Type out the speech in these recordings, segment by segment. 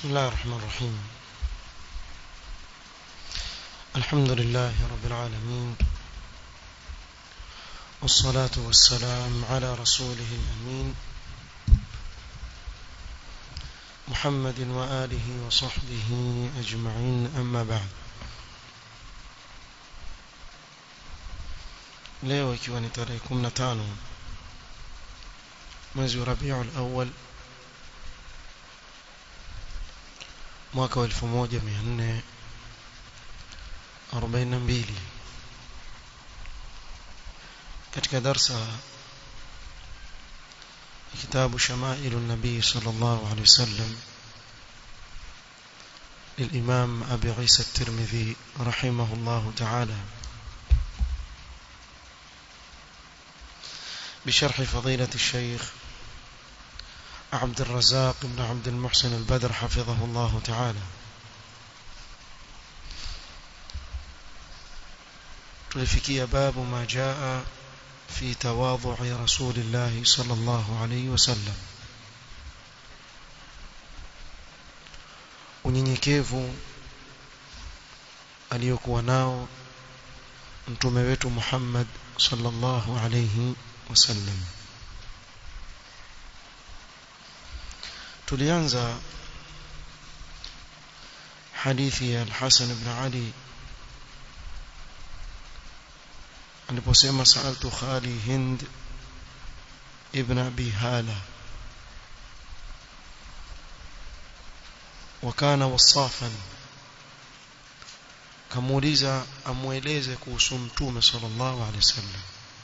بسم الله الرحمن الرحيم الحمد لله رب العالمين والصلاة والسلام على رسوله الأمين محمد وآله وصحبه أجمعين أما بعد leo ikiwa ni tarehe 15 mwezi wa Rabiul Awwal mwaka wa 1442 katika darsa kitabu shamailu nabii sallallahu alaihi wasallam للإمام أبي عيسى الترمذي رحمه الله تعالى بشرح فضيلة الشيخ عبد الرزاق بن عبد المحسن البدر حفظه الله تعالى tulifikia babu ma jaa fi tawadhu'i rasulillah sallallahu alayhi wasallam unyenyekevu aliyokuwa nao mtume wetu Muhammad sallallahu alayhi wasallam tulianza hadithi ya al-Hasan ibn Ali aliposema saaltu khali Hind ibn Abi Hala wakana wasafan kamuuliza amueleze kuhusu mtume sallallahu alaihi wasallam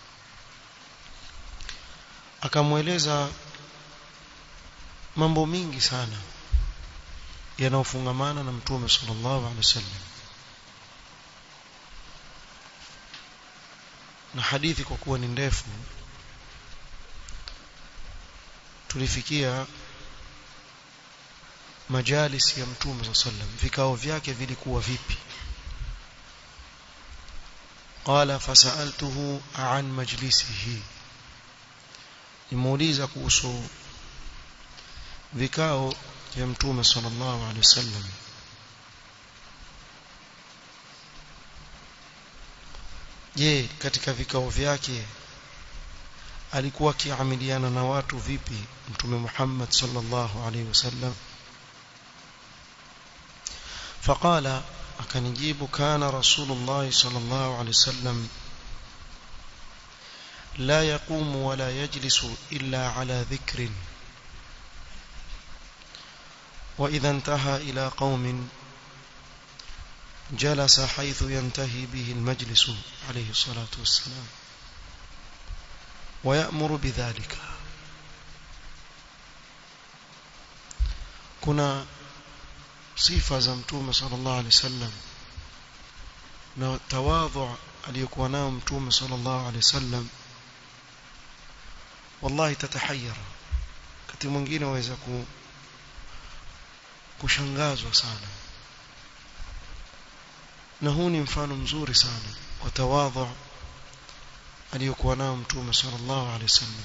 akamweleza mambo mingi sana yanayofungamana na mtume sallallahu alaihi wasallam na hadithi kwa kuwa ni ndefu tulifikia majalis ya mtume sallallahu alaihi wasallam vikao vyake vilikuwa vipi qala fasaltuhu an majlisihi nimuuliza kuhusu vikao vya mtume sallallahu alaihi wasallam je katika vikao vyake alikuwa akiamiliana na watu vipi mtume Muhammad sallallahu alaihi wasallam فقال akanijibu kana rasulullah sallallahu alaihi wasallam لا يقوم ولا يجلس إلا على ذكر وإذا انتهى إلى قوم جلس حيث ينتهي به المجلس عليه الصلاة والسلام ويأمر بذلك كنا صفة زمتوم صلى الله عليه وسلم تواضع aliyokuwa nao mtume sallallahu alaihi wasallam wallahi tatahayara wakati mwingine waweza ku kushangazwa sana na huu ni mfano mzuri sana wa tawadhu aliyokuwa nao mtume sallallahu alaihi wasallam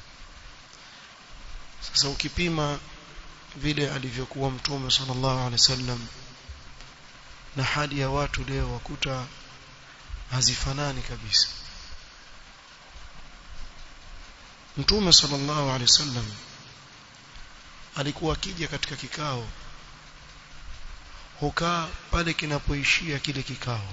sasa ukipima vile alivyokuwa mtume sallallahu alaihi wasallam na hali ya watu leo wakuta hazifanani kabisa Mtume sallallahu alaihi wasallam alikuwa akija katika kikao hukaa pale kinapoishia kile kikao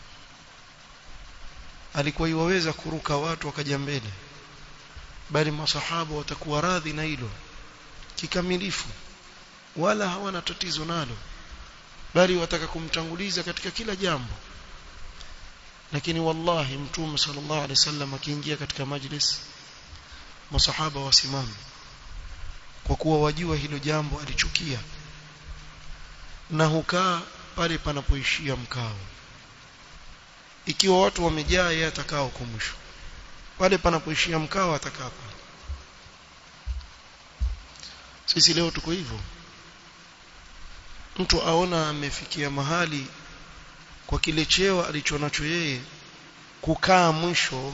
alikuwa iwaweza kuruka watu wakaja mbele bali masahaba watakuwa radhi na hilo kikamilifu wala hawana tatizo nalo bali wataka kumtanguliza katika kila jambo lakini wallahi mtume sallallahu alaihi wasallam akiingia katika majlis masahaba wasimame kwa kuwa wajua hilo jambo alichukia na hukaa pale panapoishia mkao ikiwa watu wamejaa yeye atakaa huko mwisho pale panapoishia mkao atakaa pale sisi leo tuko hivyo mtu aona amefikia mahali kwa kile cheo alichonacho yeye kukaa mwisho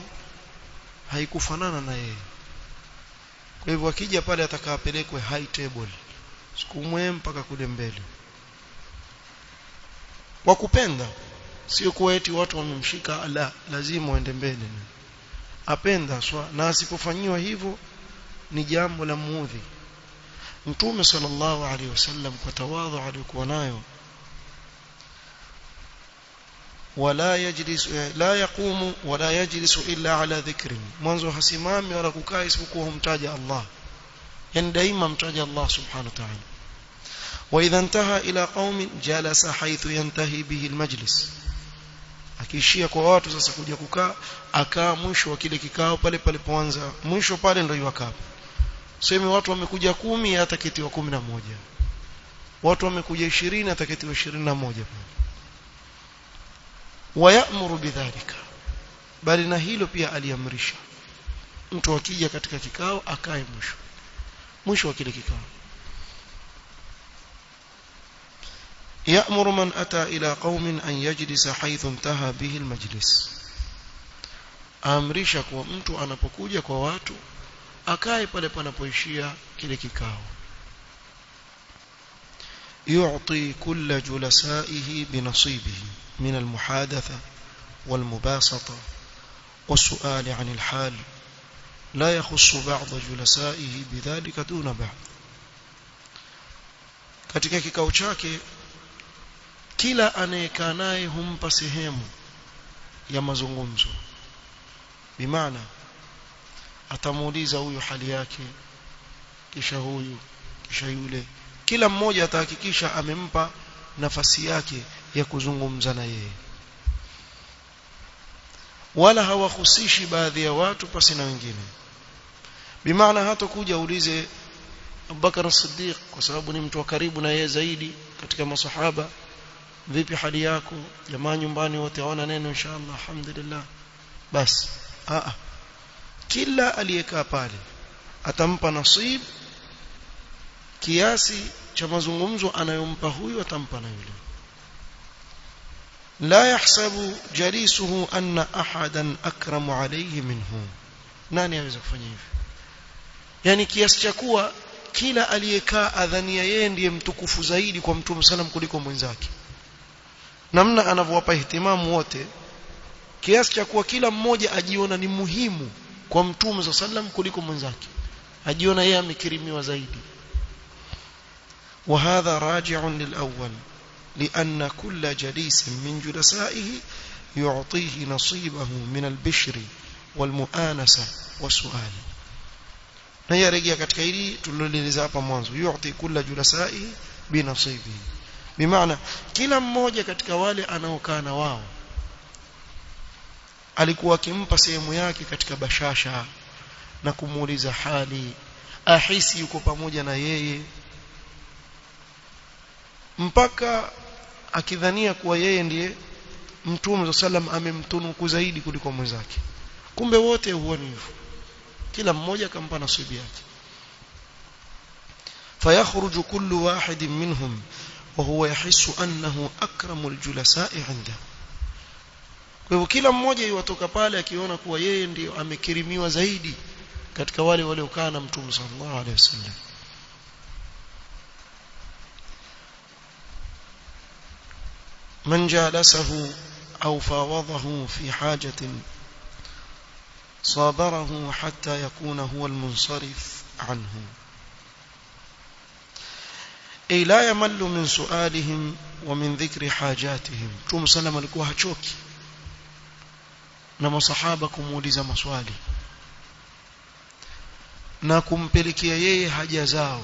haikufanana na yeye kwa hivyo akija pale atakapelekwe high table sukumwe mpaka kule mbele kwa kupenda sio kuwa eti watu wamemshika la lazima uende mbele apenda swa na asipofanyiwa hivyo ni jambo la muudhi mtume sallallahu alaihi wasallam kwa tawadhu aliyokuwa nayo wala yajlis la yaqumu wala yajlisu illa ala dhikri mwanzo hasimami wala kukaa isipokuwa humtaja Allah yani daima mtaja Allah subhanahu wa ta'ala واذا انتهى الى قوم جلس حيث ينتهي به المجلس akiishia kwa watu sasa kuja kukaa akaa mwisho wa kile kikao pale palipoanza mwisho pale ndio yuakaa sema watu wamekuja kumi ataketiwa kumi na moja watu wamekuja 20 ataketiwa 21 pale wayamuru bidhalika bali na hilo pia aliamrisha mtu akija katika kikao akae mwisho mwisho wa kile kikao يأمر من أتى إلى قوم أن يجلس حيث انتهى به المجلس amrisha kwa mtu anapokuja kwa watu akae pale panapoishia kile kikao يعطي كل جلسائه بنصيبه من المحادثة والمباسطة والسؤال عن الحال لا يخص بعض جلسائه بذلك دون بعض katika kikao chake kila anayekaa naye humpa sehemu ya mazungumzo bimaana atamuuliza huyu hali yake kisha huyu kisha yule kila mmoja atahakikisha amempa nafasi yake ya kuzungumza na yeye wala hawahusishi baadhi ya watu pasi na wengine bimaana hata kuja uulize Abubakar as-Siddiq kwa sababu ni mtu wa karibu na yeye zaidi katika masahaba vipi hali yako jamaa nyumbani wote hawana neno inshallah alhamdulillah basi a kila aliyekaa pale atampa nasib kiasi cha mazungumzo anayompa huyu atampa na yule la yahsabu jalisuhu anna ahadan akramu alayhi minhu nani aweza kufanya hivyo yani kiasi cha kuwa kila aliyekaa adhania yeye ndiye mtukufu zaidi kwa mtume sallam kuliko mwenzake namna anavyowapa ihtimamu wote kiasi cha kuwa kila mmoja ajiona ni muhimu kwa mtume sallam kuliko mwenzake ajiona yeye amekirimiwa zaidi وهذا راجع للأول لأن كل جليس من جلسائه يعطيه نصيبه من البشر والمؤانسة والسؤال na hii rejea katika hili tulilolieleza hapa mwanzo yu'ti kulla julasai binasibi bimaana kila mmoja katika wale anaokaa na wao alikuwa akimpa sehemu yake katika bashasha na kumuuliza hali ahisi yuko pamoja na yeye mpaka akidhania kuwa yeye ndiye mtume sallam amemtunuku zaidi kuliko mwenzake kumbe wote huoni hivyo kila mmoja akampa nasibu yake فيخرج كل واحد منهم وهو يحس أنه أكرم الجلساء عنده kwa hivyo kila mmoja iwatoka pale akiona kuwa yeye ndiyo amekirimiwa zaidi katika wale waliokaa na mtume sallallahu alaihi wasallam من جالسه أو فاوضه في حاجة صابره حتى يكون هو المنصرف عنه أي لا يمل من سؤالهم ومن ذكر حاجاتهم توم سلم alikuwa hachoki na masahaba kumuuliza maswali na kumpelekea yeye haja zao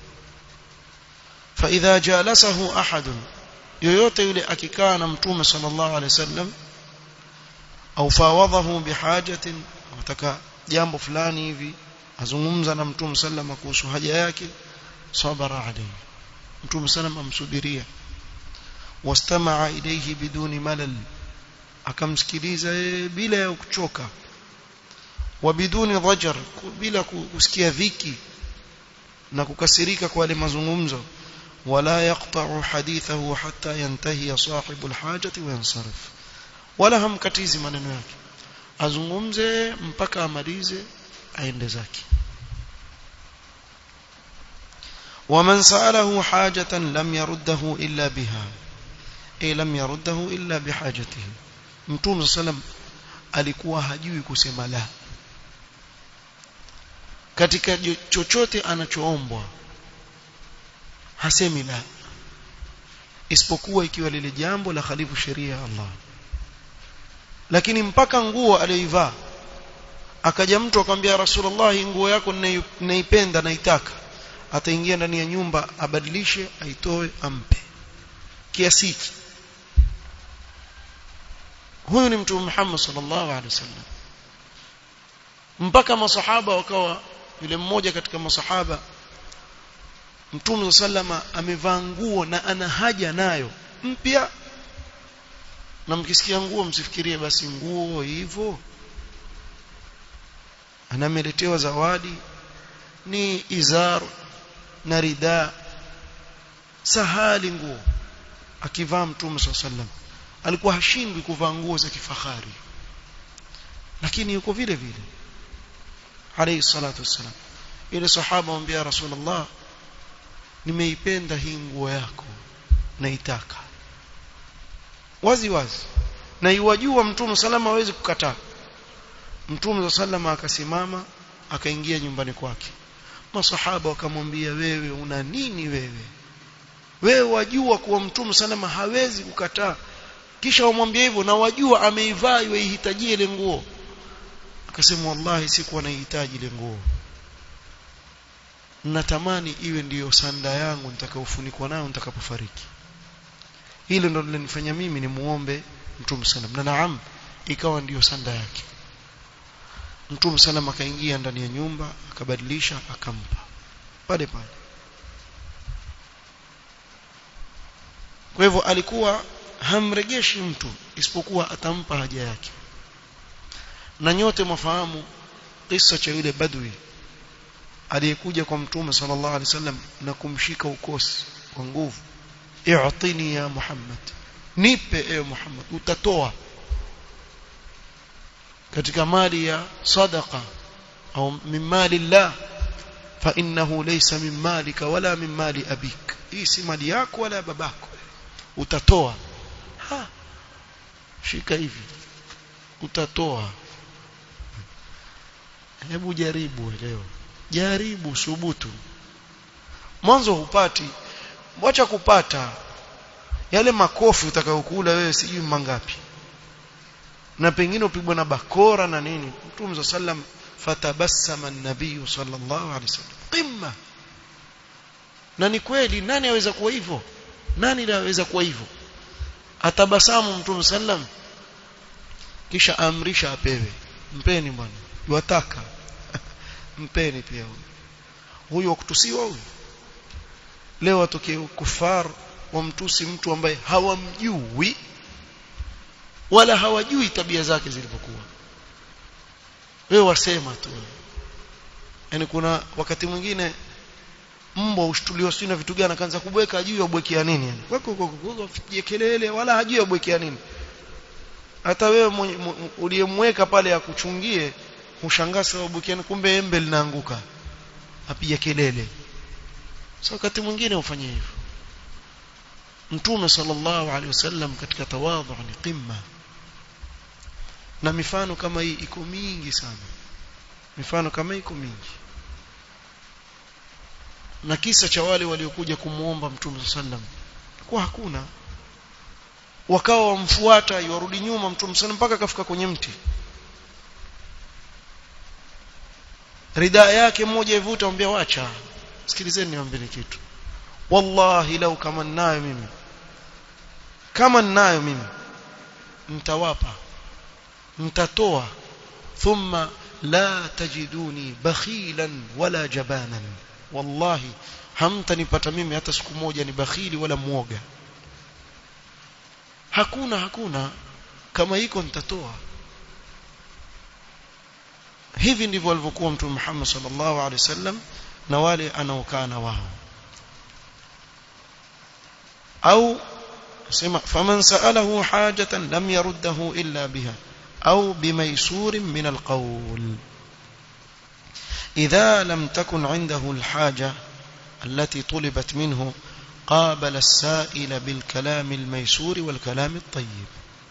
فإذا جالسه أحد yoyote yule akikaa na mtume sallallahu alaihi wasallam au fawadhahu bihajatin wataka jambo fulani hivi azungumza na mtume sallama kuhusu haja yake sabara alayhi mtume sallam amsubiria wastamaa ilayhi biduni malal akamsikiliza bila ya kuchoka wa biduni dhajar bila kusikia dhiki na kukasirika kwa wale mazungumzo ولا يقطع حديثه حتى ينتهي صاحب الحاجة وينصرف ولا هم katizi maneno yake azungumze mpaka amalize aende zake ومن سأله حاجة لم يرده إلا بها أي لم يرده إلا بحاجته متوم صلى الله عليه وسلم alikuwa hajui kusema la katika chochote anachoombwa hasemi la isipokuwa ikiwa lile jambo la khalifu sheria ya Allah lakini mpaka nguo aliyoivaa akaja mtu akamwambia Rasulullah nguo yako ninaipenda naitaka ataingia ndani ya nyumba abadilishe aitoe ampe kiasi hiki huyu ni mtume Muhammad sallallahu alaihi wasallam mpaka masahaba wakawa yule mmoja katika masahaba mtume sallama amevaa nguo na ana haja nayo mpya na mkisikia nguo msifikirie basi nguo hivyo anameletewa zawadi ni izar na rida sahali nguo akivaa mtume sallam alikuwa hashindwi kuvaa nguo za kifahari lakini yuko vile vile alayhi salatu wassalam ile sahaba mwambia rasulullah nimeipenda hii nguo yako naitaka wazi wazi na iwajua mtume salama hawezi kukataa mtume salama akasimama akaingia nyumbani kwake masahaba wakamwambia wewe una nini wewe wewe wajua kuwa mtume salama hawezi kukataa kisha wamwambia hivyo na wajua ameivaa ihitajie ile nguo akasema wallahi sikuwa naihitaji ile nguo natamani iwe ndiyo sanda yangu nitakayofunikwa nayo nitakapofariki hilo ndo lilinifanya mimi ni muombe mtume sallam na naam ikawa ndiyo sanda yake mtume sallam akaingia ndani ya nyumba akabadilisha akampa pale pale kwa hivyo alikuwa hamregeshi mtu isipokuwa atampa haja yake na nyote mwafahamu kisa cha yule badwi aliyekuja kwa mtume sallallahu alaihi wasallam na kumshika ukosi kwa nguvu i'tini ya Muhammad nipe ewe Muhammad utatoa katika mali ya sadaqa au min mali Allah fa innahu laysa min malika wala min mali abik hii si mali yako wala babako utatoa ha shika hivi utatoa hebu jaribu leo jaribu subutu mwanzo hupati wacha kupata yale makofi utakayokula wewe sijui mangapi na pengine upigwa na bakora na nini mtume sallam fatabassama an-nabiy sallallahu alaihi wasallam qimma na ni kweli nani aweza kuwa hivyo nani anaweza kuwa hivyo atabasamu mtume sallam kisha amrisha apewe mpeni bwana yuataka mpeni pia huyo huyo wa kutusiwa huyo leo watokee kufar wamtusi mtu ambaye hawamjui wala hawajui tabia zake zilivyokuwa wewe wasema tu yani kuna wakati mwingine mbwa ushtuliwa sio na vitu gani akaanza kubweka ajui abwekea nini yani wako kelele wala hajui abwekea nini hata wewe uliyemweka pale akuchungie ushangaa sababu kiani kumbe embe linaanguka apiga kelele so wakati mwingine ufanye hivyo mtume sallallahu alaihi wasallam katika tawadhu ni qimma na mifano kama hii iko mingi sana mifano kama iko mingi na kisa cha wale waliokuja kumuomba mtume sallam kwa hakuna wakawa wamfuata yarudi nyuma mtume sallam mpaka kafika kwenye mti ridaa yake mmoja ivuta ambia wacha sikilizeni niwaambie kitu wallahi lau kama ninayo mimi kama ninayo mimi mtawapa mtatoa thumma la tajiduni bakhilan wala jabanan wallahi hamtanipata mimi hata siku moja ni bakhili wala muoga hakuna hakuna kama iko nitatoa hivi ndivyo alivyokuwa mtume Muhammad sallallahu alaihi wasallam na wale anaokaa na wao au sema faman sa'alahu hajatan lam yaruddahu illa biha au bimaysur min alqawl idha lam takun indahu alhaja التي طلبت منه قابل السائل بالكلام الميسور والكلام الطيب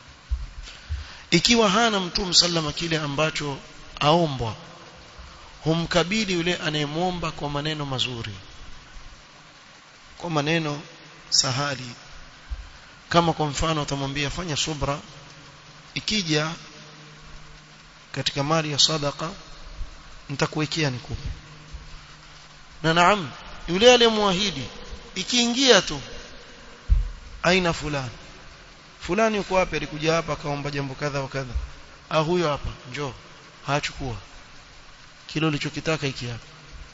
ikiwa hana mtume sallama kile ambacho aombwa humkabili yule anayemwomba kwa maneno mazuri kwa maneno sahali kama kwa mfano utamwambia fanya subra ikija katika mali ya sadaka nitakuwekea nikupe na naam yule aliyemwahidi ikiingia tu aina fulani fulani yuko wapi alikuja hapa akaomba jambo kadha wa kadha ah huyo hapa njoo haachukua kile ulichokitaka hiki hapa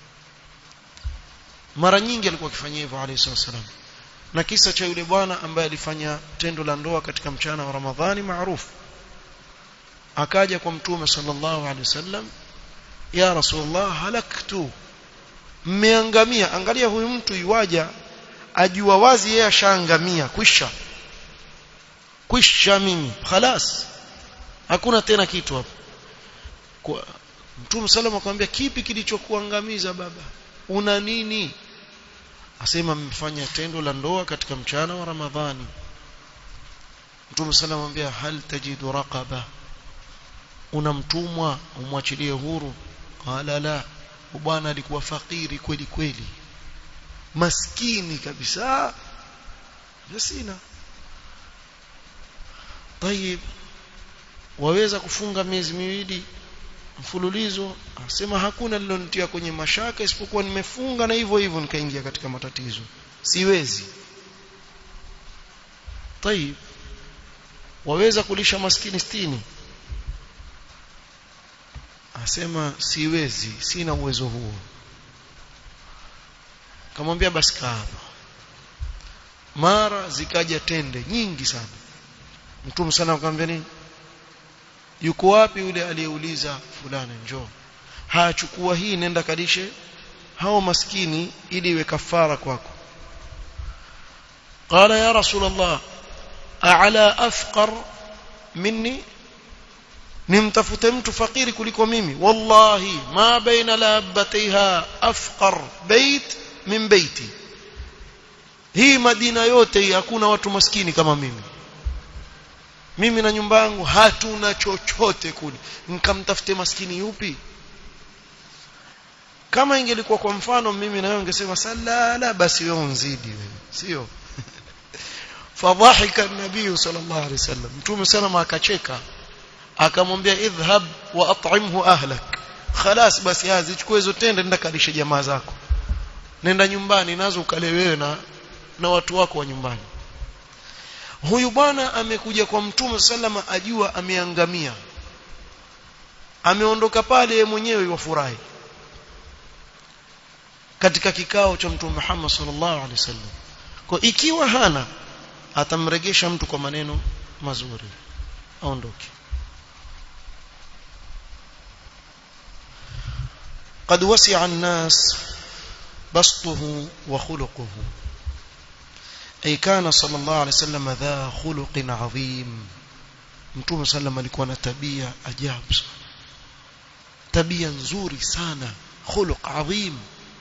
mara nyingi alikuwa akifanyia hivyo alayhi wasallam na kisa cha yule bwana ambaye alifanya tendo la ndoa katika mchana wa Ramadhani maarufu akaja kwa mtume sallallahu alaihi wasallam ya rasulullah halaktu mmeangamia angalia huyu mtu yuwaja ajua wazi yeye ashaangamia kwisha kwisha mimi khalas hakuna tena kitu hapo kwa mtume sallallahu akamwambia kipi kilichokuangamiza baba una nini asema mmefanya tendo la ndoa katika mchana wa ramadhani mtume sallallahu akamwambia hal tajidu raqaba una mtumwa umwachilie huru qala la bwana alikuwa fakiri kweli kweli maskini kabisa sina طيب waweza kufunga miezi miwili mfululizo asema hakuna lilonitia kwenye mashaka isipokuwa nimefunga na hivyo hivyo nikaingia katika matatizo siwezi طيب waweza kulisha maskini stini asema siwezi sina uwezo huo kamwambia basi kaa mara zikaja tende nyingi sana mtume sana akamwambia nini yuko wapi yule aliyeuliza fulani njoo hachukua hii nenda kalishe hao maskini ili iwe kafara kwako qala ya rasul allah a'la afqar minni nimtafute mtu fakiri kuliko mimi wallahi ma baina labataiha afqar bait min baiti hii madina yote hii hakuna watu maskini kama mimi mimi na nyumba yangu hatuna chochote kule nikamtafute maskini yupi kama ingelikuwa kwa mfano mimi na wewe ungesema salala basi wewe unzidi wewe sio fadhahika an-nabii sallallahu alaihi wasallam mtume sana akacheka akamwambia idhhab wa at'imhu ahlak khalas basi hazi chukua hizo tende nenda kalishe jamaa zako nenda nyumbani nazo ukale wewe na na watu wako wa nyumbani huyu bwana amekuja kwa mtume sallama ajua ameangamia ameondoka pale mwenyewe wafurahi katika kikao cha mtume Muhammad sallallahu alaihi wasallam kwa ikiwa hana atamregesha mtu kwa maneno mazuri aondoke قد وسع الناس بسطه وخلقه أي كان صلى الله عليه وسلم ذا خلق عظيم mtume sallam alikuwa na tabia ajabu tabia nzuri sana khuluq adhim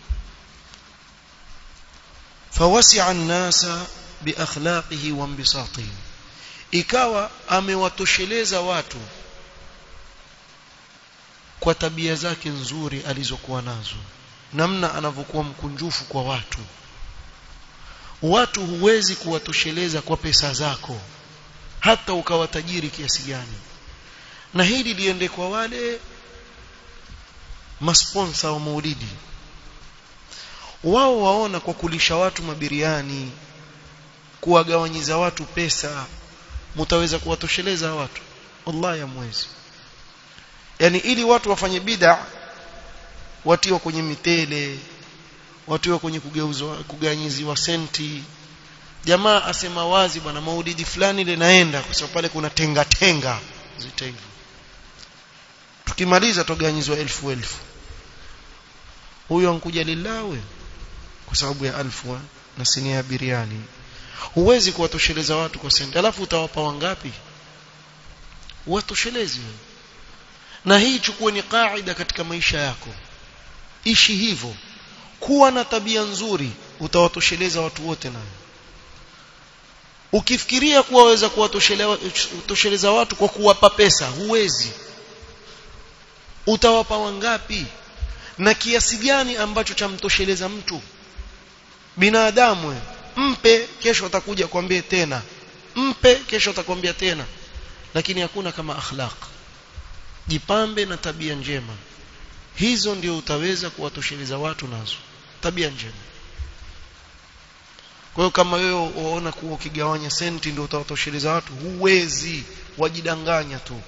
fawasi'a an-nasa biakhlaqihi wa inbisatihi ikawa amewatosheleza watu kwa tabia zake nzuri alizokuwa nazo namna anavyokuwa mkunjufu kwa watu watu huwezi kuwatosheleza kwa pesa zako hata ukawa tajiri kiasi gani na hili liende kwa wale masponsa wa maulidi wao waona kwa kulisha watu mabiriani kuwagawanyiza watu pesa mtaweza kuwatosheleza watu wallahi hamwezi yani ili watu wafanye bid'a watiwa kwenye mitele watiwa kwenye kugeuzwa kuganyiziwa senti jamaa asema wazi bwana maulidi fulani ile naenda kwa sababu pale kuna tenga tenga zita hivyo tukimaliza tuganyizwa elfu elfu huyo ankuja lillawe kwa sababu ya alfu na sinia ya biriani huwezi kuwatosheleza watu kwa senti alafu utawapa wangapi watoshelezi na hii chukue ni kaida katika maisha yako ishi hivyo kuwa na tabia nzuri utawatosheleza watu wote nayo ukifikiria kuwa waweza kuwatosheleza watu kwa kuwapa pesa huwezi utawapa wangapi na kiasi gani ambacho chamtosheleza mtu binadamu mpe kesho atakuja kwambie tena mpe kesho atakwambia tena lakini hakuna kama akhlaq jipambe na tabia njema hizo ndio utaweza kuwatosheleza watu nazo tabia njema kwa hiyo kama wewe waona kuwa ukigawanya senti ndio utawatosheleza watu huwezi wajidanganya tu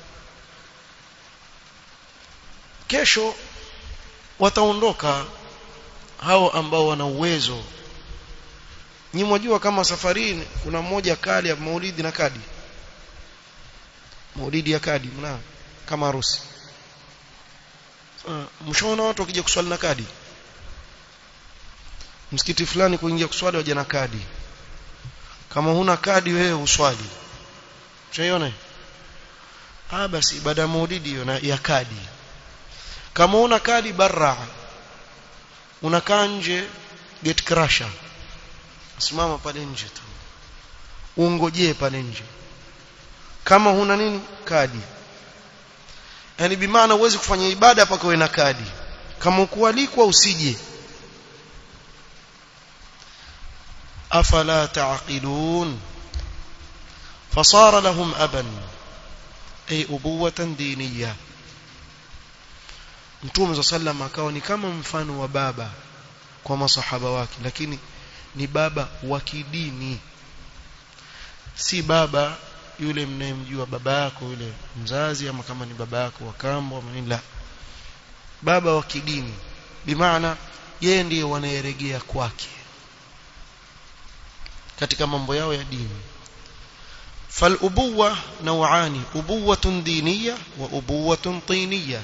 kesho wataondoka hao ambao wana uwezo nyi mwajua kama safarini kuna mmoja kali ya maulidi na kadi maulidi ya kadi mna kama harusi uh, mshaona watu wakija kuswali na kadi msikiti fulani kuingia kuswali waje na kadi kama huna kadi wewe uswali unaiona ah basi ibada ya maulidi hiyo ya kadi kama una kadi barra unakaa nje gate crusher simama pale nje tu ungojee pale nje kama huna nini kadi yani bimaana uwezi kufanya ibada mpaka uwe na kadi kama ukualikwa usije afala taqilun fasara lahum aban ay ubuwatan diniyah Mtume za sallam akawa ni kama mfano wa baba kwa masahaba wake lakini ni baba wa kidini si baba yule mnayemjua baba yako yule mzazi ama kama ni baba yako wa kambo ama nini la baba wa kidini bimaana yeye ndiye wanayeregea kwake katika mambo yao ya dini فالأبوة نوعان أبوة دينية وأبوة طينية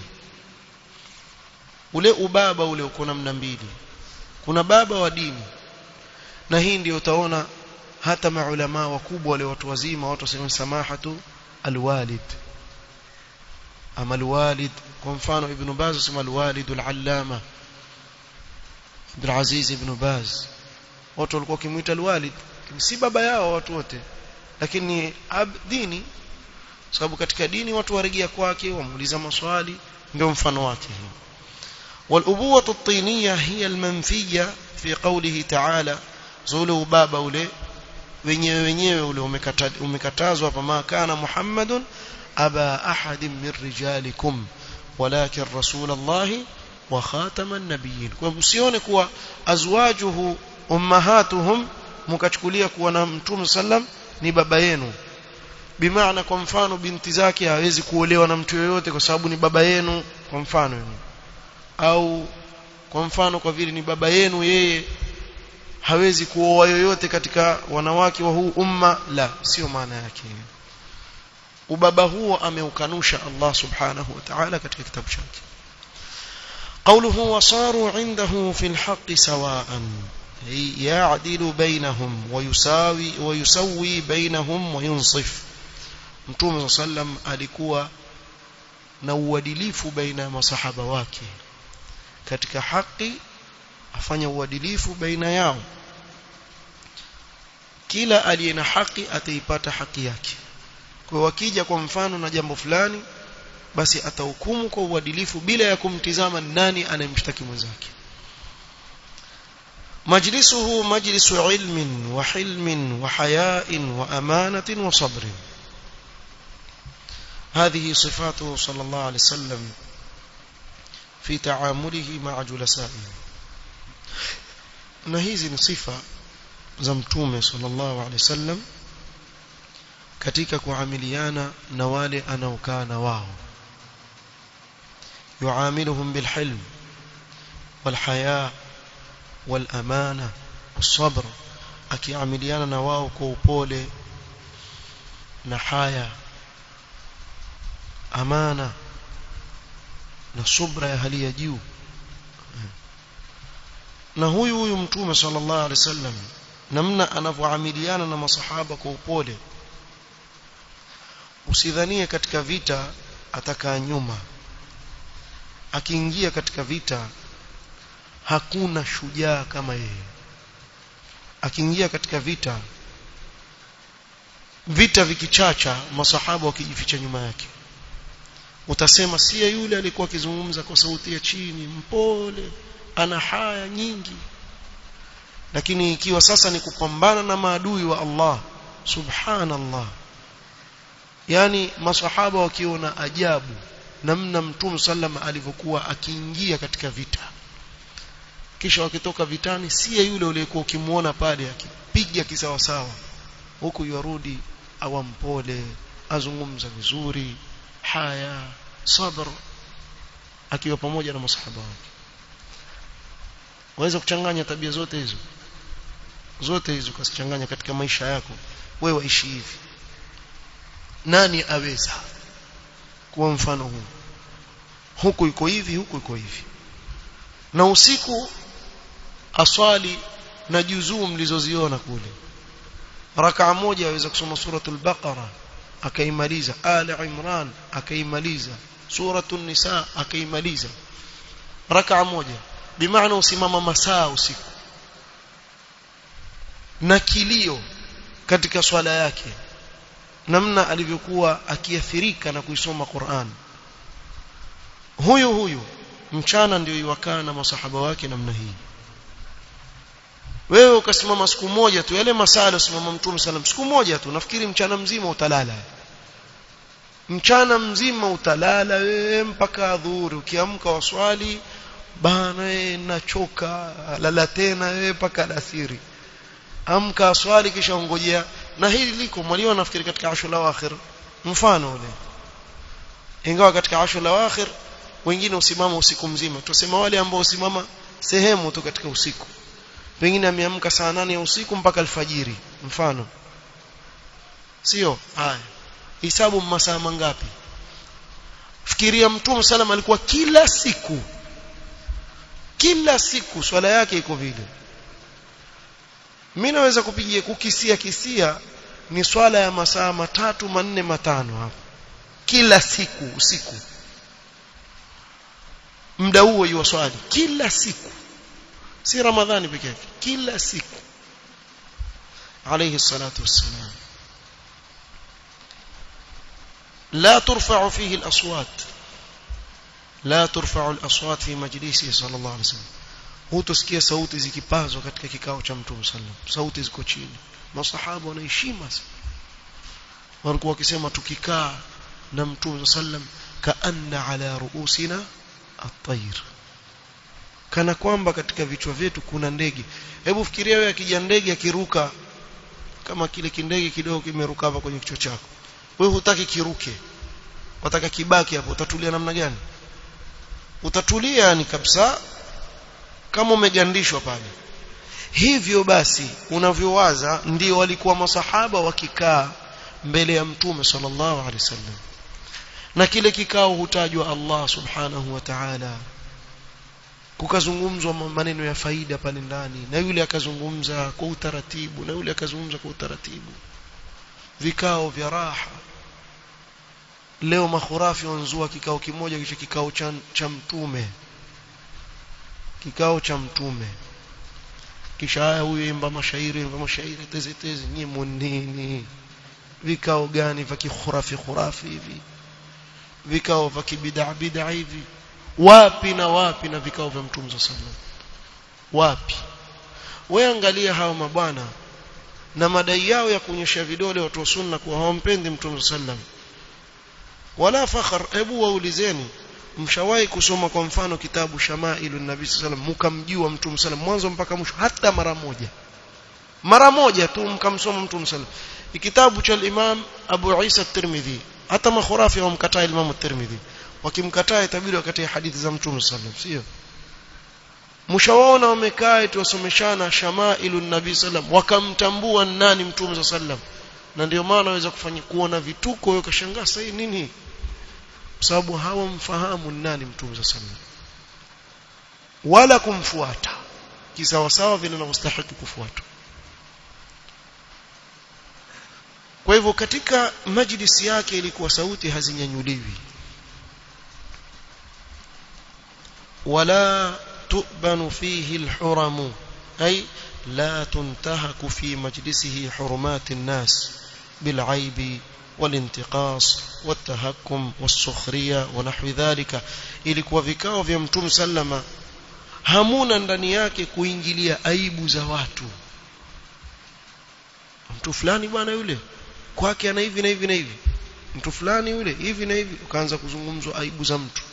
ule ubaba ule uko namna mbili kuna baba wa dini na hii ndio utaona hata maulama wakubwa wale watu wazima watu wasema samahatu alwalid ama alwalid kwa mfano ibn baz usema alwalid alallama Abdul Aziz ibn Baz watu walikuwa kimuita alwalid si baba yao watu wote lakini ab dini sababu katika dini watu warejea kwake wamuuliza maswali ndio mfano wake hii والأبوة الطينية هي المنفية في قوله تعالى زولوا بابا ule wenyewe wenyewe ule umekatazwa fama kana muhammadun aba ahadin min rijalikum walakin rasul allah wa khataman nabiyyin kwa msione kuwa azwajuhu ummahatuhum mkachukulia kuwa na mtume sallam ni baba yenu bimaana kwa mfano binti zake hawezi kuolewa na mtu yoyote kwa sababu ni baba yenu kwa mfano yenu au kwa mfano kwa vile ni baba yenu yeye hawezi kuoa yoyote katika wanawake wa huu umma la sio maana yake ubaba huo ameukanusha Allah subhanahu wa ta'ala katika kitabu chake قوله وصاروا عنده في الحق سواء يعدل بينهم ويساوي ويسوي بينهم وينصف متوم صلى الله عليه وسلم alikuwa na uadilifu baina ya masahaba wake katika haki afanya uadilifu baina yao kila aliye na haki ataipata haki yake kwa wakija kwa mfano na jambo fulani basi atahukumu kwa uadilifu bila ya kumtizama nani anayemshtaki mwenzake مجلسه مجلس علم وحلم وحياء وأمانة وصبر هذه صفاته صلى الله عليه وسلم في تعامله مع جلسائه na hizi ni sifa za mtume sallallahu alaihi wasallam katika kuamiliana na wale anaokaa na wao yuamiluhum bilhilm walhaya walamana والصبر akiamiliana na wao kwa upole na haya amana na subra ya hali ya juu na huyu huyu mtume sallallahu alaihi wasallam namna anavyoamiliana na masahaba kwa upole usidhanie katika vita atakaa nyuma akiingia katika vita hakuna shujaa kama yeye akiingia katika vita vita vikichacha masahaba wakijificha nyuma yake utasema si yule alikuwa akizungumza kwa sauti ya chini mpole ana haya nyingi lakini ikiwa sasa ni kupambana na maadui wa Allah subhanallah yani masahaba wakiona ajabu namna mtume sallama alivyokuwa akiingia katika vita kisha wakitoka vitani si yule uliyekuwa ukimuona pale akipiga kisawasawa huku yarudi awampole azungumza vizuri haya sabr akiwa pamoja na masahaba wake waweza kuchanganya tabia zote hizo zote hizo kasichanganya katika maisha yako wewe waishi hivi nani aweza kuwa mfano huu huku iko hivi huku iko hivi na usiku aswali na juzuu mlizoziona kule rakaa moja aweza kusoma suratul baqara akaimaliza ali imran akaimaliza suratul nisa akaimaliza rakaa moja bimaana usimama masaa usiku na kilio katika swala yake namna alivyokuwa akiathirika na kuisoma Qur'an huyu huyu mchana ndio iwakaa na masahaba wake namna hii wewe ukasimama siku moja tu yale masala usimama mtume sallam siku moja tu nafikiri mchana mzima utalala mchana mzima utalala wewe mpaka adhuhuri ukiamka waswali bana wewe nachoka lala tena wewe mpaka alasiri amka aswali kisha ungojea na hili liko mwalimu nafikiri katika ashura akhir mfano ule ingawa katika ashura akhir wengine usimama usiku mzima tusema wale ambao usimama sehemu tu katika usiku pengine ameamka saa nane ya usiku mpaka alfajiri mfano sio haya hisabu masaa mangapi fikiria mtume salam alikuwa kila siku kila siku swala yake iko vile mimi naweza kupigia kukisia kisia ni swala ya masaa matatu manne matano hapo kila siku usiku muda huo yuwa swali kila siku si ramadhani peke yake kila siku alayhi salatu wassalam لا ترفع فيه الأصوات لا ترفع الأصوات في مجلسه صلى الله عليه وسلم hutosikia sauti zikipazwa katika kikao cha mtume sallam sauti ziko chini masahaba wanaheshima walikuwa wakisema tukikaa na mtume sallam kaanna ala ruusina at-tayr kana kwamba katika vichwa vyetu kuna ndege hebu fikiria wewe akija ndege akiruka kama kile kindege kidogo kimeruka hapa kwenye kichwa chako wewe hutaki kiruke wataka kibaki hapo utatulia namna gani utatulia yani kabisa kama umegandishwa pale hivyo basi unavyowaza ndio walikuwa masahaba wakikaa mbele ya mtume sallallahu alaihi wasallam na kile kikao hutajwa Allah subhanahu wa ta'ala kukazungumzwa maneno ya faida pale ndani na yule akazungumza kwa utaratibu na yule akazungumza kwa utaratibu vikao vya raha leo makhurafi wanzua kikao kimoja kisha kikao cha, cha mtume kikao cha mtume kisha haya huyu imba mashairi imba mashairi tezi tezi nyimo nini vikao gani vya kikhurafi khurafi hivi vikao vya kibid'a bid'a hivi wapi na wapi na vikao vya mtume sallallahu wapi wewe angalia hao mabwana na madai yao ya kuonyesha vidole watu wa sunna kuwa hawampendi mtume sallallahu wala fakhar hebu waulizeni mshawahi kusoma kwa mfano kitabu shamailu nabii sallam mkamjua mtume sallam mwanzo mpaka mwisho hata mara moja mara moja tu mkamsoma mtume sallam kitabu cha imam Abu Isa at-Tirmidhi hata makhurafi wamkataa Imam at-Tirmidhi wakimkataa itabidi wakatie hadithi za mtume sallam sio mshawaona wamekaa tuwasomeshana shamailu nabii sallam wakamtambua nani mtume sallam na ndio maana waweza kufanya kuona vituko wewe ukashangaa sasa nini sababu hawamfahamu nani mtume sallallahu alaihi wala kumfuata kisawasawa vile inavyostahili kufuatwa kwa hivyo katika majlisi yake ilikuwa sauti hazinyanyuliwi wala تؤبن فيه الحرم أي لا تنتهك في مجلسه حرمات الناس بالعيب والانتقاص والتهكم والسخرية ونحو ذلك ilikuwa vikao vya mtume sallama hamuna ndani yake kuingilia aibu za watu mtu fulani bwana yule kwake ana hivi na hivi na hivi mtu fulani yule hivi na hivi ukaanza kuzungumzwa aibu za mtu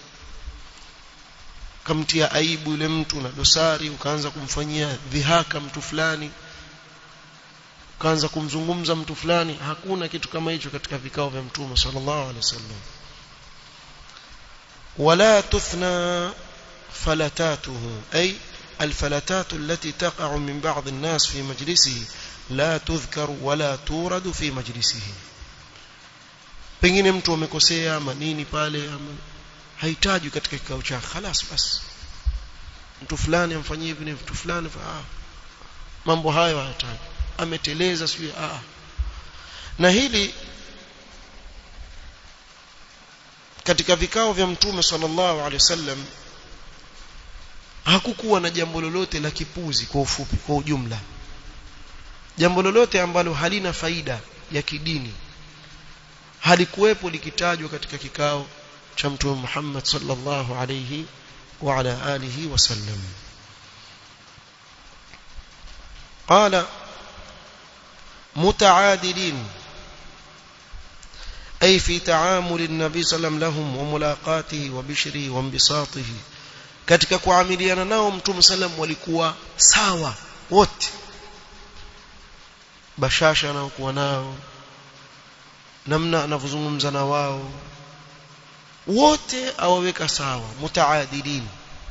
kamtia aibu yule mtu na dosari ukaanza kumfanyia dhihaka mtu fulani ukaanza kumzungumza mtu fulani hakuna kitu kama hicho katika vikao vya mtume sallallahu alaihi wasallam wala tuthna falatatuhu ay الفلتات التي تقع من بعض الناس في مجلسه لا تذكر ولا تورد في مجلسه pengine mtu amekosea ama nini pale ama hahitaji katika kikao chake خلاص basi mtu fulani amfanyie hivi na mtu fulani ah mambo hayo hayataji ameteleza sio ah na hili katika vikao vya mtume sallallahu alaihi wasallam hakukuwa na jambo lolote la kipuzi kwa ufupi kwa ujumla jambo lolote ambalo halina faida ya kidini halikuwepo likitajwa katika kikao cha mtume Muhammad sallallahu alayhi wa ala alihi wasallam قال متعادلين أي في تعامل النبي صلى الله عليه وسلم لهم وملاقاته وبشره وانبساطه katika kuamiliana nao mtume sallam walikuwa sawa wote bashasha anaokuwa nao namna anavyozungumza na wao wote awaweka sawa mutaadilin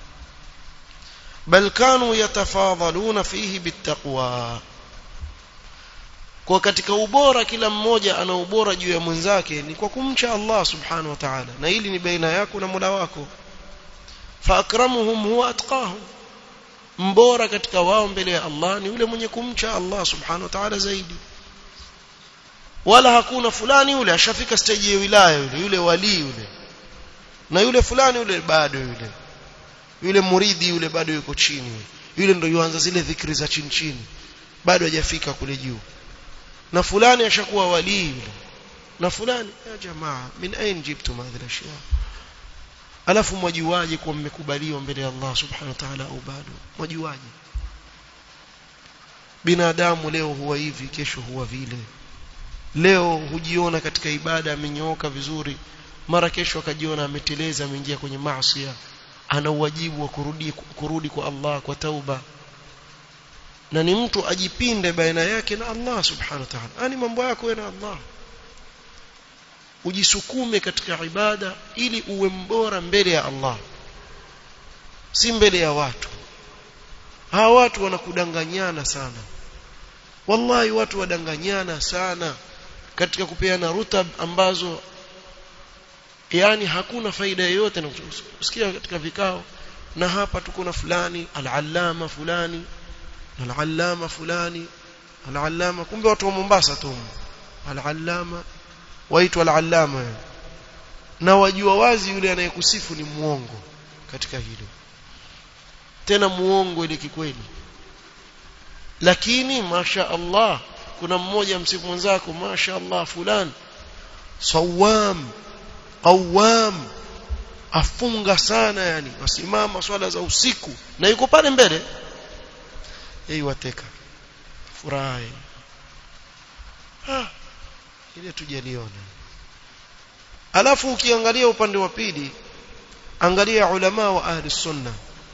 bal kanu yatafadhaluna fihi bittaqwa kwa katika ubora kila mmoja ana ubora juu ya mwenzake ni kwa kumcha Allah subhanahu wa ta'ala na hili ni baina yako na Mola wako fa akramuhum huwa atqahum mbora katika wao mbele ya Allah ni yule mwenye kumcha Allah subhanahu wa ta'ala zaidi wala hakuna fulani yule ashafika stage ya wilaya yule yule wali yule na yule fulani yule bado yule yule muridhi yule bado yuko chini yule ndio yuanza zile dhikri za chini chini bado hajafika kule juu na fulani ashakuwa wali yule na fulani ya jamaa min ain jibtum hadhihi ashya alafu mwajuaje kuwa mmekubaliwa mbele ya Allah subhanahu wa ta'ala au bado mwajuaje binadamu leo huwa hivi kesho huwa vile leo hujiona katika ibada amenyooka vizuri mara kesho akajiona ameteleza ameingia kwenye maasi ana uwajibu wa kurudi kurudi kwa Allah kwa tauba na ni mtu ajipinde baina yake na Allah subhanahu wa ta'ala ani mambo yako wewe na Allah ujisukume katika ibada ili uwe mbora mbele ya Allah si mbele ya watu hawa watu wanakudanganyana sana wallahi watu wadanganyana sana katika kupeana rutab ambazo yani hakuna faida yoyote na usikia katika vikao na hapa tuko na fulani al-allama fulani al-allama fulani al-allama kumbe watu wa Mombasa tu al-allama waitwa al-allama na wajua wazi yule anayekusifu ni muongo katika hilo tena muongo ile kikweli lakini masha Allah kuna mmoja msifu mwenzako masha Allah fulani sawam qawam afunga sana yani wasimama swala za usiku na yuko pale mbele yeye wateka furahi ah ile tujaliona alafu ukiangalia upande wa pili angalia ulama wa ahli sunna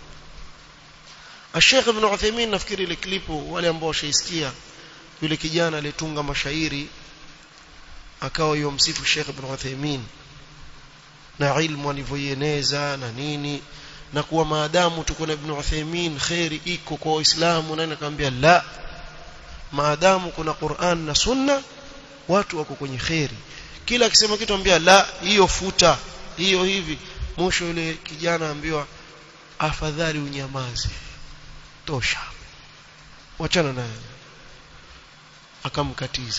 Sheikh Ibn Uthaymeen nafikiri ile klipu wale ambao washaisikia yule kijana alitunga mashairi akawa yomsifu Sheikh Ibn Uthaymeen na ilmu alivyoieneza na nini na kuwa maadamu tuko na Ibn Uthaymeen khairi iko kwa Waislamu na nakwambia la maadamu kuna Qur'an na Sunna watu wako kwenye khairi kila akisema kitu ambia la hiyo futa hiyo hivi mwisho yule kijana ambiwa afadhali unyamaze tosha wachana naye akamkatiza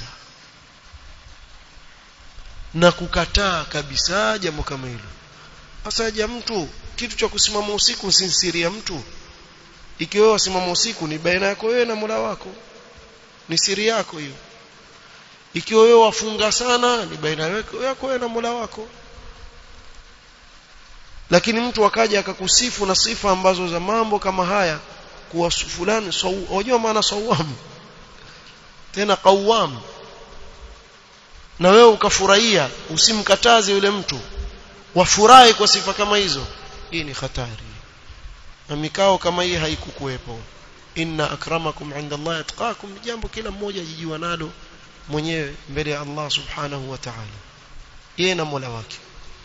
na kukataa kabisa jambo kama hilo asaja mtu kitu cha kusimama usiku sinsiria mtu ikiwa wewe wasimama usiku ni baina yako wewe na Mola wako ni siri yako hiyo ikiwa wewe wafunga sana ni baina yako wewe na Mola wako lakini mtu akaja akakusifu na sifa ambazo za mambo kama haya kuwa fulani unajua maana sawam tena qawam na wewe ukafurahia usimkataze yule mtu wafurahi kwa sifa kama hizo hii ni hatari na mikao kama hii haikukuwepo inna akramakum inda Allah atqakum ni jambo kila mmoja ajijua nalo mwenyewe mbele ya Allah subhanahu wa ta'ala yeye na Mola wake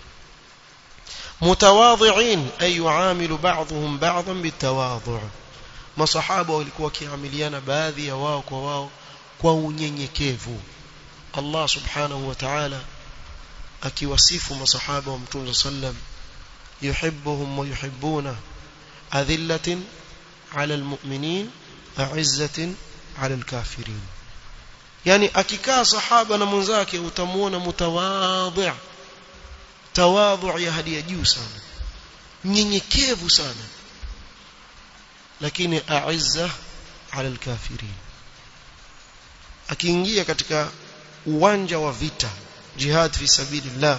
mutawadhi'in ay yuamilu ba'dhum ba'dhan bitawadhu' masahaba walikuwa kiamiliana baadhi ya wao kwa wao kwa unyenyekevu Allah subhanahu wa ta'ala akiwasifu masahaba wa mtume sallam yuhibbuhum wa yuhibbuna adhillatin 'ala almu'minin a'izzatin 'ala alkafirin yani akikaa sahaba na mwenzake utamuona mutawadhi' tawadhu ya hadi ya juu sana nyenyekevu sana lakini a'izza 'ala alkafirin akiingia katika uwanja wa vita jihad fi sabilillah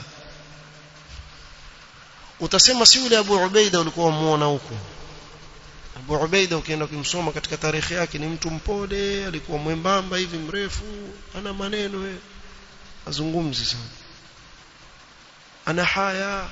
utasema si yule Abu Ubaida ulikuwa muona huko Abu Ubaida ukienda kumsoma katika tarehe yake ni mtu mpole alikuwa mwembamba hivi mrefu ana maneno we azungumzi sana ana haya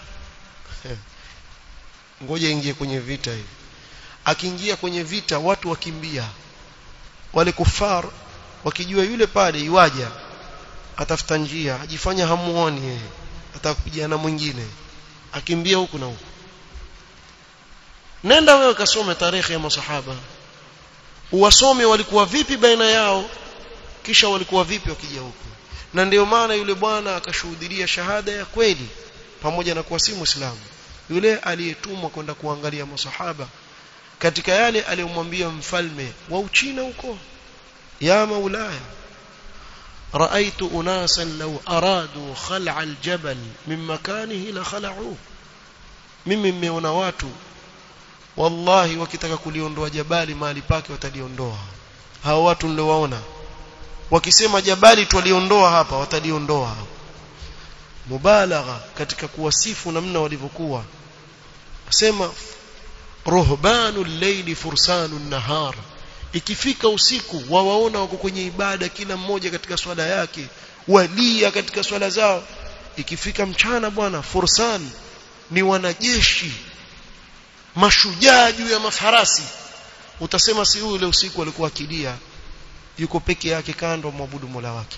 ngoja ingie kwenye vita hivi akiingia kwenye vita watu wakimbia wale kufar wakijua yule pale iwaja atafuta njia ajifanya hamuoni yeye atakupigana mwingine akimbia huku na huku nenda wewe kasome tarehe ya masahaba uwasome walikuwa vipi baina yao kisha walikuwa vipi wakija huku na ndio maana yule bwana akashuhudia shahada ya kweli pamoja na kuwa si muislamu yule aliyetumwa kwenda kuangalia masahaba katika yale aliyomwambia mfalme wa Uchina huko ya maulaya رأيت أناسا لو أرادوا خلع الجبل من مكانه لخلعوه mimi mmeona watu wallahi wakitaka kuliondoa jabali mahali pake wataliondoa hao watu niliowaona wakisema jabali twaliondoa hapa wataliondoa mubalagha katika kuwasifu namna walivyokuwa asema ruhbanul layli fursanun nahar ikifika usiku wawaona wako kwenye ibada kila mmoja katika swala yake walia katika swala zao ikifika mchana bwana fursan ni wanajeshi mashujaa juu ya mafarasi utasema si yule usiku alikuwa akilia yuko peke yake kando mwabudu Mola wake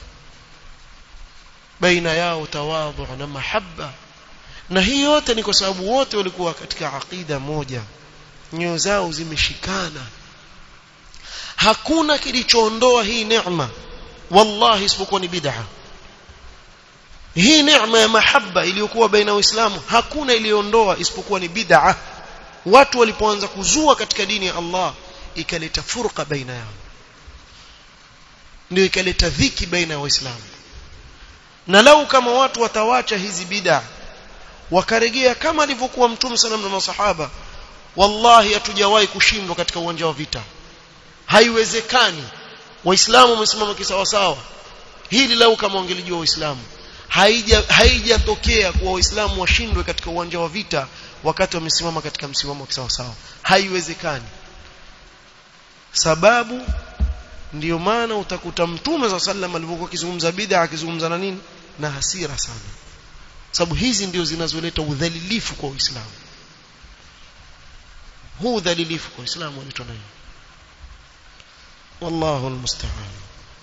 baina yao tawadhu na mahabba na hii yote ni kwa sababu wote walikuwa katika aqida moja nyoyo zao zimeshikana hakuna kilichoondoa hii neema wallahi isipokuwa ni bid'a hii neema ya mahaba iliyokuwa baina ya waislamu hakuna iliondoa isipokuwa ni bid'a watu walipoanza kuzua katika dini ya Allah ikaleta furqa baina yao ndio ikaleta dhiki baina ya waislamu na lau kama watu watawacha hizi bid'a wakaregea kama alivyokuwa mtume sana na masahaba wallahi hatujawahi kushindwa katika uwanja wa vita haiwezekani waislamu wamesimama kisawasawa hili lau kama wangelijua waislamu haija haijatokea kuwa waislamu washindwe katika uwanja wa vita wakati wamesimama katika msimamo kisawasawa haiwezekani sababu ndiyo maana utakuta mtume za sallam alipokuwa akizungumza bid'a akizungumza na nini na hasira sana sababu hizi ndio zinazoleta udhalilifu kwa uislamu huu udhalilifu kwa uislamu unaitwa nini wallahu almusta'an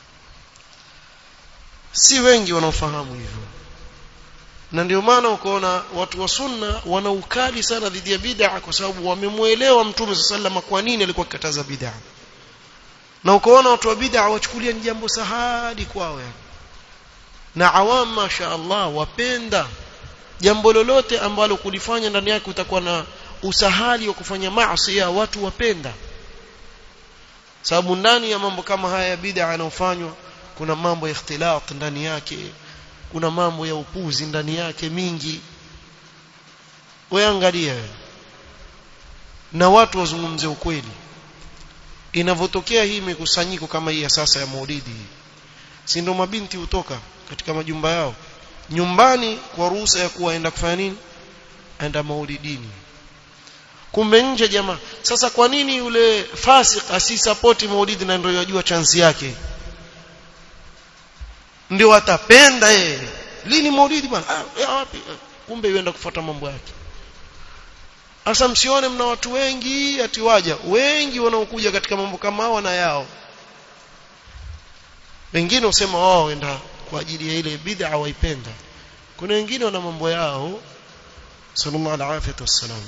si wengi wanaofahamu hivyo na ndio maana ukaona watu wa sunna wana ukali sana dhidi ya bid'a kwa sababu wamemuelewa mtume sallallahu kwa nini alikuwa akikataza bid'a na ukaona watu wa bid'a wachukulia ni jambo sahali kwao yani na awam masha Allah wapenda jambo lolote ambalo kulifanya ndani yake utakuwa na usahali wa kufanya maasi ya watu wapenda sababu ndani ya mambo kama haya ya bid'a yanayofanywa kuna mambo ya ikhtilat ndani yake kuna mambo ya upuzi ndani yake mingi wewe angalia na watu wazungumze ukweli inavyotokea hii mikusanyiko kama hii ya sasa ya maulidi si ndio mabinti hutoka katika majumba yao nyumbani kwa ruhusa ya kuwaenda kufanya nini aenda maulidini kumbe nje jamaa sasa kwa nini yule fasik asisapoti maulidi na ndio yajua chansi yake ndio atapenda yeye lini maulidi bwana ah, wapi kumbe yuenda kufuata mambo yake sasa msione mna watu wengi ati waja wengi wanaokuja katika mambo kama hao na yao wengine usema wao waenda kwa ajili ya ile bid'a waipenda kuna wengine wana mambo yao sallallahu alaihi wasallam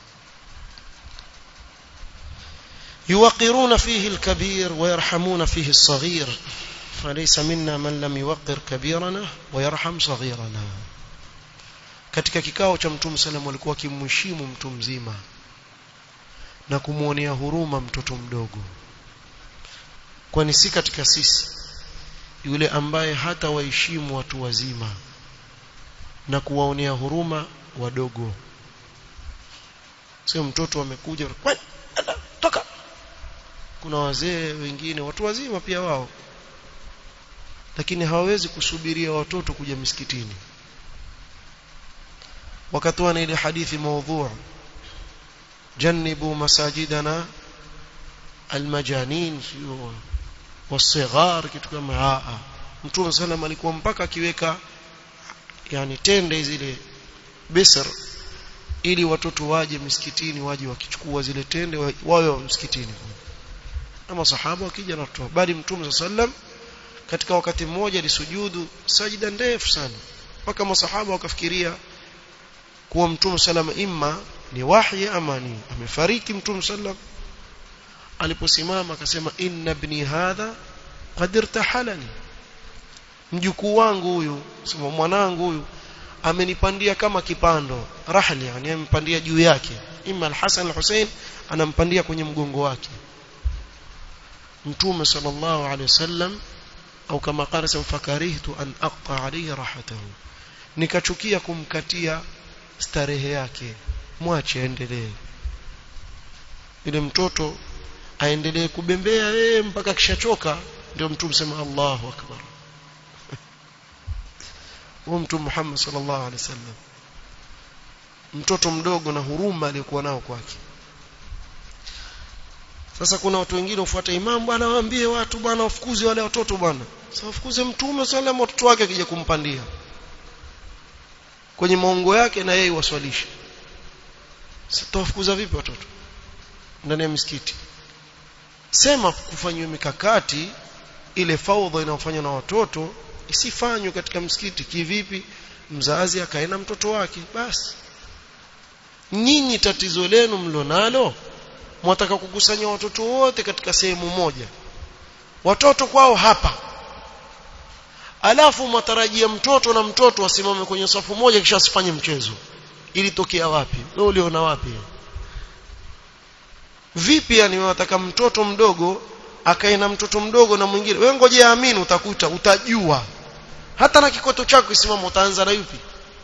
يوقرون فيه الكبير ويرحمون فيه الصغير فليس منا من لم يوقر كبيرنا ويرحم صغيرنا katika kikao cha mtume sallam walikuwa kimheshimu mtu mzima na kumuonea huruma mtoto mdogo kwani si katika sisi yule ambaye hata waheshimu watu wazima na kuwaonea huruma wadogo sio mtoto amekuja toka kuna wazee wengine watu wazima pia wao lakini hawawezi kusubiria watoto kuja misikitini wakatoa na ile hadithi maudhu janibu masajidana almajanin wasighar kitu kama haa mtume sallam alikuwa mpaka akiweka yani tende zile bisr ili watoto waje misikitini waje wakichukua zile tende wawe msikitini na masahaba wakija na kutoa bali mtume sallam katika wakati mmoja alisujudu sajida ndefu sana mpaka masahaba wakafikiria kuwa mtume sallam imma ni wahi ama ni amefariki mtume sallam aliposimama akasema inna ibni hadha qad irtahalani mjukuu wangu huyu sema mwanangu huyu amenipandia kama kipando rahli yani amempandia juu yake imma al-Hasan al-Hussein anampandia kwenye mgongo wake mtume sallallahu alaihi wasallam au kama qala fakarihtu an aqta alayhi rahatahu nikachukia kumkatia starehe yake mwache aendelee ile mtoto aendelee kubembea yeye mpaka kishachoka ndio mtume sema Allahu akbar huyo mtume Muhammad sallallahu alaihi wasallam mtoto mdogo na huruma aliyokuwa nao kwake sasa kuna watu wengine ufuata imam bwana waambie watu bwana wafukuze wale watoto bwana sasa wafukuze mtume sallam watoto wake akija kumpandia kwenye maongo yake na yeye waswalishe sasa tawafukuza vipi watoto ndani ya misikiti sema kufanywa mikakati ile faudha inayofanywa na watoto isifanywe katika msikiti kivipi mzazi akaenda mtoto wake basi nyinyi tatizo lenu mlonalo mwataka kukusanya watoto wote katika sehemu moja watoto kwao hapa alafu mwatarajia mtoto na mtoto wasimame kwenye safu moja kisha asifanye mchezo ili tokea wapi wewe uliona wapi vipi yani wataka mtoto mdogo akae na mtoto mdogo na mwingine wewe ngoje amini utakuta utajua hata na kikoto chako kisimama utaanza na yupi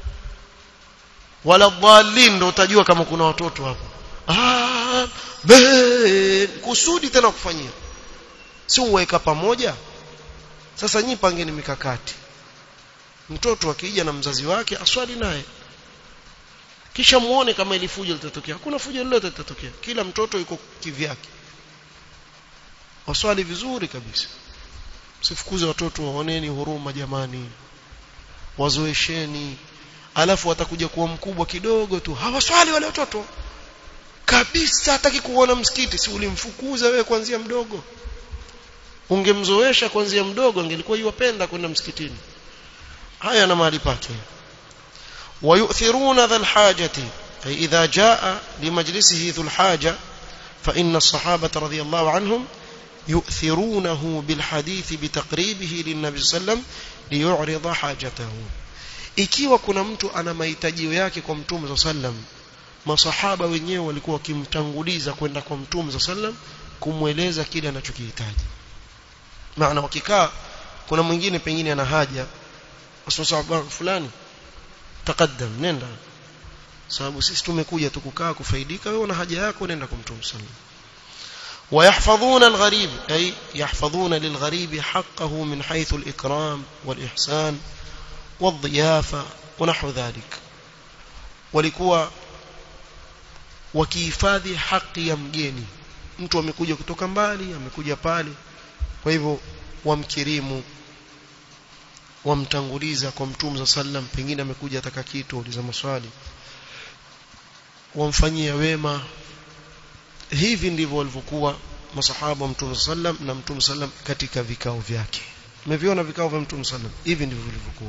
wala dhalin ndo utajua kama kuna watoto hapo ah be kusudi tena kufanyia si uweka pamoja sasa nyi pangeni mikakati mtoto akija na mzazi wake aswali naye kisha muone kama ili fujo litatokea hakuna fujo lolote litatokea kila mtoto yuko kivyake waswali vizuri kabisa sifukuze watoto waoneni huruma jamani wazoesheni alafu watakuja kuwa mkubwa kidogo tu hawaswali wale watoto kabisa hataki kuona msikiti si ulimfukuza wewe kuanzia mdogo ungemzoesha kuanzia mdogo angelikuwa yuwapenda kwenda msikitini haya na mahali pake ويؤثرون ذا الحاجة أي إذا جاء لمجلسه ذو الحاجة فإن الصحابة رضي الله عنهم يؤثرونه بالحديث بتقريبه للنبي صلى الله عليه وسلم ليعرض حاجته ikiwa kuna mtu ana mahitaji yake kwa mtume صلى الله عليه وسلم masahaba wenyewe walikuwa wakimtanguliza kwenda kwa mtume صلى الله عليه وسلم kumweleza kile anachokihitaji maana wakikaa kuna mwingine pengine ana haja asema fulani taqaddam nenda sababu sisi tumekuja tukukaa kufaidika wewe una haja yako nenda kwa mtume sallallahu ويحفظون الغريب أي يحفظون للغريب حقه من حيث الإكرام والإحسان والضيافة ونحو ذلك walikuwa wakihifadhi haki ya mgeni mtu amekuja kutoka mbali amekuja pale kwa hivyo wamkirimu wamtanguliza kwa mtume sallam pengine amekuja ataka kitu uliza maswali wamfanyia wema hivi ndivyo walivyokuwa masahaba wa mtume sallam na mtume sallam katika vikao vyake umeviona vikao vya mtume sallam hivi ndivyo vilivyokuwa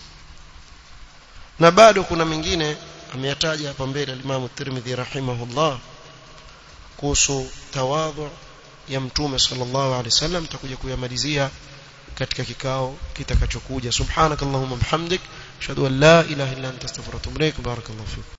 na bado kuna mengine ameyataja hapa mbele al-Imam Tirmidhi rahimahullah kuhusu tawadhu ya mtume sallallahu alaihi wasallam tutakuja kuyamalizia katika kikao kitakachokuja subhanakallahumma bihamdik ashhadu an la ilaha illa anta astaghfiruka wa atubu ilaik barakallahu fik